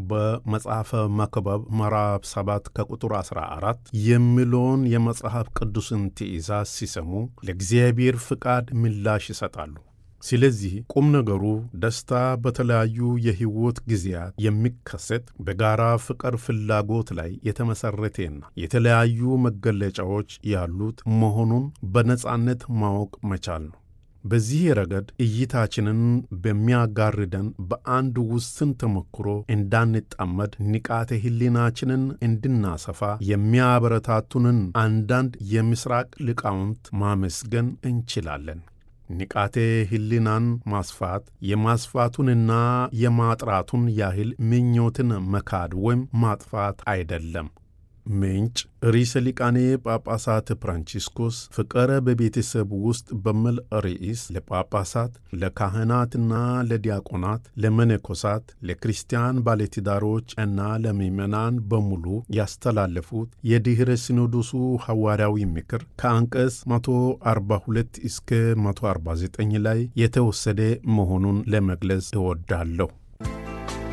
በመጽሐፈ መክብብ ምዕራፍ 7 ከቁጥር 14 የሚለውን የመጽሐፍ ቅዱስን ትእዛዝ ሲሰሙ ለእግዚአብሔር ፍቃድ ምላሽ ይሰጣሉ። ስለዚህ ቁም ነገሩ ደስታ በተለያዩ የሕይወት ጊዜያት የሚከሰት በጋራ ፍቅር ፍላጎት ላይ የተመሠረቴና የተለያዩ መገለጫዎች ያሉት መሆኑን በነጻነት ማወቅ መቻል ነው። በዚህ ረገድ እይታችንን በሚያጋርደን በአንድ ውስን ተሞክሮ እንዳንጣመድ ንቃተ ሕሊናችንን እንድናሰፋ የሚያበረታቱንን አንዳንድ የምሥራቅ ሊቃውንት ማመስገን እንችላለን። ንቃተ ሕሊናን ማስፋት የማስፋቱንና የማጥራቱን ያህል ምኞትን መካድ ወይም ማጥፋት አይደለም። ምንጭ ርዕሰ ሊቃነ ጳጳሳት ፍራንቺስኮስ ፍቅረ በቤተሰብ ውስጥ በሚል ርዕስ ለጳጳሳት፣ ለካህናትና ለዲያቆናት፣ ለመነኮሳት፣ ለክርስቲያን ባለትዳሮች እና ለምዕመናን በሙሉ ያስተላለፉት የድኅረ ሲኖዶሱ ሐዋርያዊ ምክር ከአንቀጽ 142 እስከ 149 ላይ የተወሰደ መሆኑን ለመግለጽ እወዳለሁ።